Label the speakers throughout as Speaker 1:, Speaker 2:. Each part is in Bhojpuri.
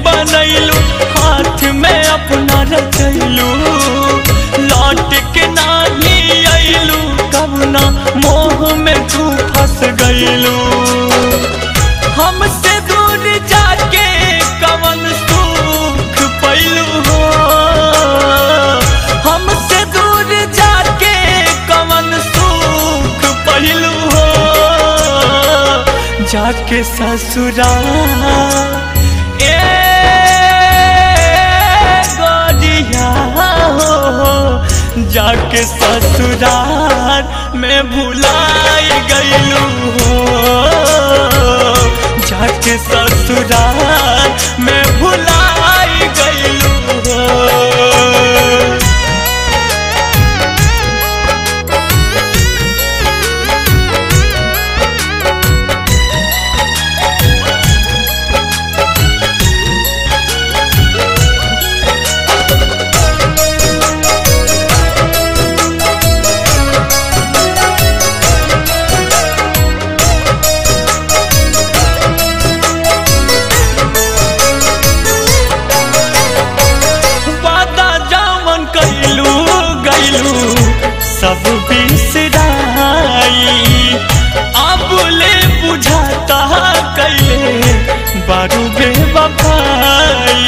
Speaker 1: बनैलू हाथ में अपना रचैलू लौट के नाही अइलू कबना मोह में तू फंस गइलू हमसे दूर जाके कवन सुख पैलू हो हमसे दूर जाके कवन सुख पैलू हो जाके ससुरा ए गोरिया हो जाके ससुराल में भुलाई गइलू हो जाके ससुराल में भुलाई गइलू हो वादा जामन कैलू गैलू सब बिसराई अब ले बुझाता कैले बारू बेवफाई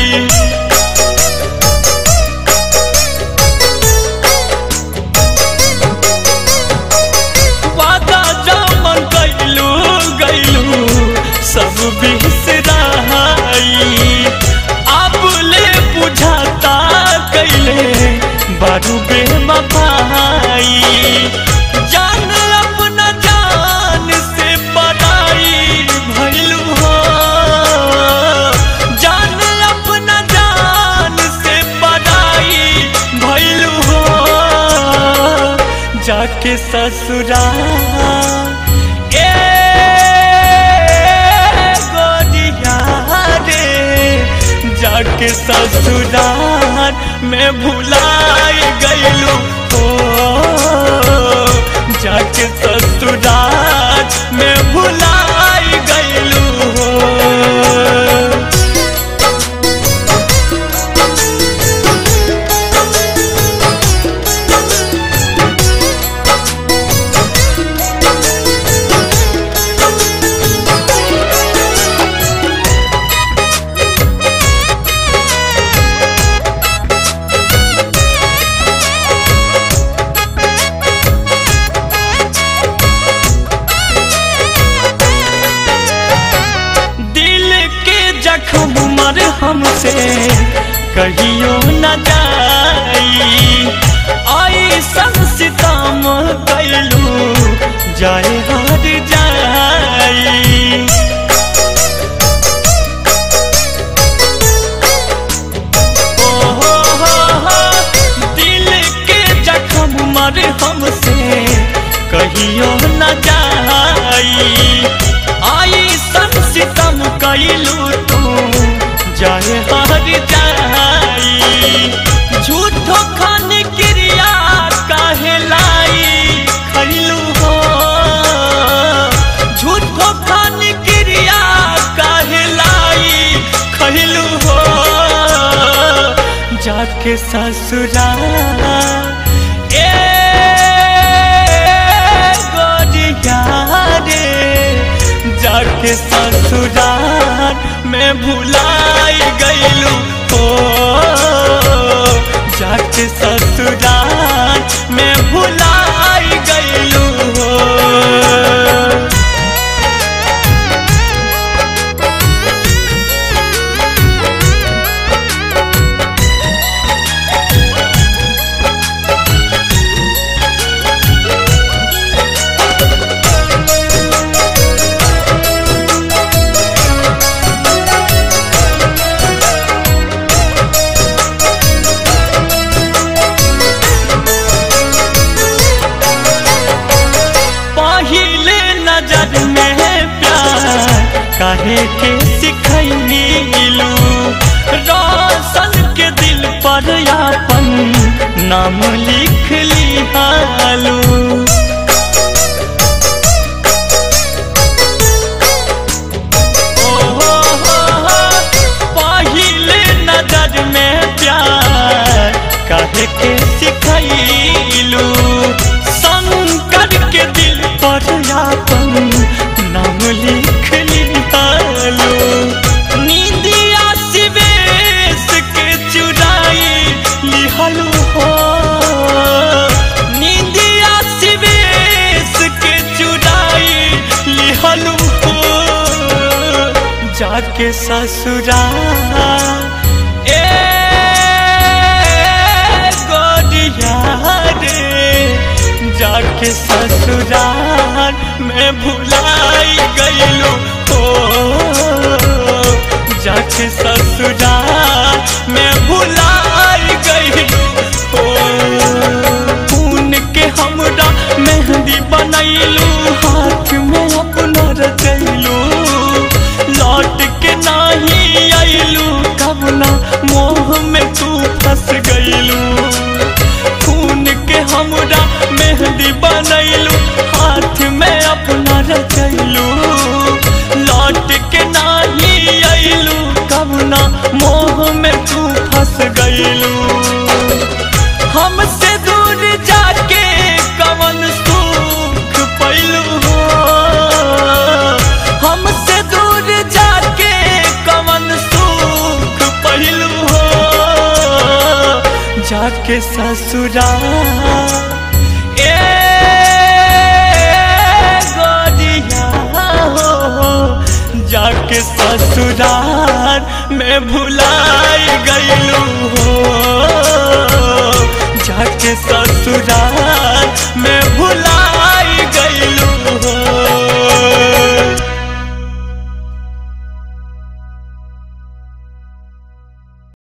Speaker 1: वादा जामन कैलू गैलू सब बिसराई अब ले बुझाता कैले बारू बेवफाई जान अपना जान से पराई भइलू हो जान अपना जान से पराई भइलू हो जाके ससुराल ए गोरिया रे जाके ससुराल में भुलाई गइलू हो जाके ससुराल में भुलाई गइलू हो दिल के जख्म मर हमसे कहियो न जाई आई सितम कैलू जाए हार जाई ओ हो हो हो, दिल के जख्म मर हमसे कहियो न जाई आई सन सितम कैलू तू जाए हार जाई झूठो खान क्रिया काहे लाई खैलू हो झूठो खान क्रिया काहे लाई खैलू हो जाके ससुराल ए गोरिया रे जाके ससुराल में भुलाई गइलू हो जाके ससुराल में भुलाई गइलू हो पहिले नजर में प्यार काहे के सिखैलू रोशन के दिल पर अपन नाम लिख लिहालू ओ हो हो हो, जाके ससुराल ए गोरिया रे जाके ससुराल में भुलाई गईलू हो जाके ससुराल में भुलाई गईलू हो खून के हमरा मेहंदी बनैलू हाथ में अपना रचैलू लौट के नाही आइलू कब ना मोह में तू फंस गईलू खून के हमरा मेहंदी बनैलू हाथ में अपना रचैलू लौट के नाही आइलू कब ना मोह में तू फंस गईलू हमसे दूर जाके कवन सुख पैलू हो हमसे दूर जाके कवन सुख पैलू हो जाके ससुराल ए गोरिया हो जाके ससुराल में भुलाई गईलू हो जाके ससुराल